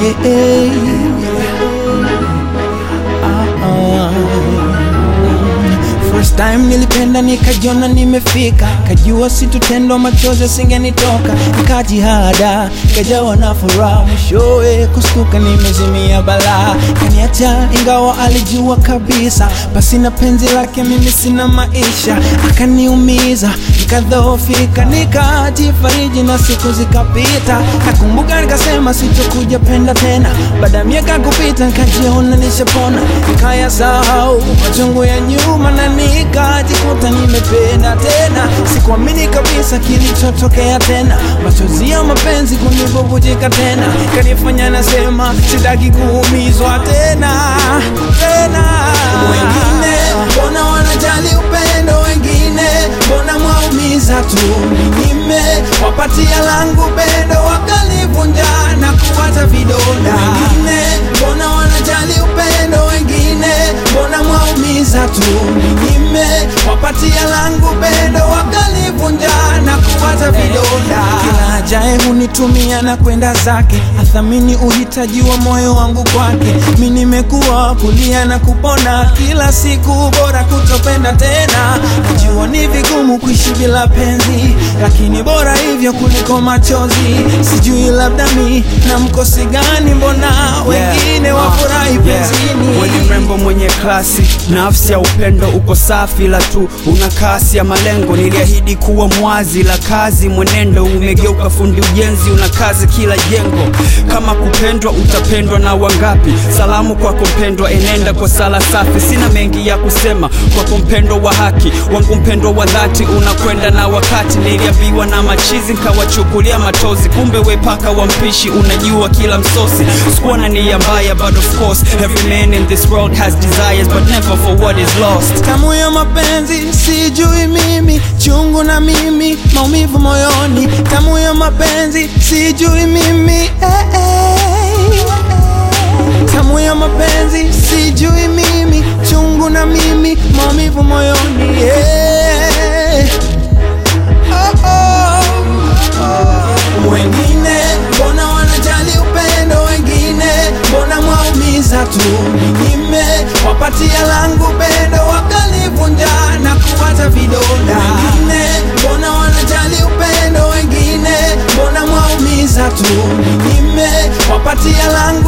Hey, hey. Ah, ah. First time nilipenda nikajiona nimefika, kajua situtendo machozi singenitoka, nikajihada kajawa na furaha, mwishowe kustuka nimezimia balaa, kaniacha ingawa alijua kabisa, basi na penzi lake mimi sina maisha, akaniumiza nikadhoofika, nikajifariji na siku zikapita, nakumbuka nikasema sitokuja penda tena, baada ya miaka kupita nikajiona nishapona, nikayasahau machungu ya nyuma na nikajikuta nimependa tena, sikuamini kabisa kilichotokea tena, machozi ya mapenzi kunibubujika tena, kanifanya nasema sitaki kuumizwa tena tena. Wengine mbona wanajali upendo, wengine mbona mwaumiza tu, ninyime wapatia langu pendo, wakalivunja na kuwacha vidonda. Wengine mbona wanajali upendo, wengine mbona mwaumiza tu, ninyime wapatia langu pendo, wakalivunja na kuwacha vidonda. Kila ajaye hunitumia na kwenda zake, athamini uhitaji wa moyo wangu kwake. Mi nimekuwa kulia na kupona, kila siku bora kutopenda tena. Najua ni vigumu kuishi bila penzi, lakini bora hivyo kuliko machozi. Sijui labda mi na mkosi gani, mbona wengine wafurahi penzini. Wewe ni mrembo mwenye klasi, nafsi ya upendo uko safi, la tu una kasi ya malengo. Niliahidi kuwa mwazi, la kazi mwenendo umegeuka fundi ujenzi, una kazi kila jengo. Kama kupendwa utapendwa na wangapi? Salamu kwako mpendwa, enenda kwa sala safi. Sina mengi ya kusema kwako mpendwa wa haki wangu, mpendwa wa dhati, unakwenda na wakati. Niliambiwa na machizi nkawachukulia matozi, kumbe we paka wa mpishi, unajua kila msosi. Sikuwa na nia mbaya, but of course every man in this world has desires, but never for what is lost. Tamu ya mapenzi sijui mimi, chungu na mimi, maumivu moyoni. Tamu ya mapenzi sijui mimi, eh, eh. Tamu ya mapenzi sijui mimi, chungu na mimi, maumivu moyoni. eh. Oh, oh, oh. Wengine mbona wanajali upendo, wengine mbona mwaumiza tu, ninyime wapatia langu pendo, wakalivunja na kuwacha vidonda. Wengine mbona wanajali upendo, wengine mbona mwaumiza tu, ninyime wapatia langu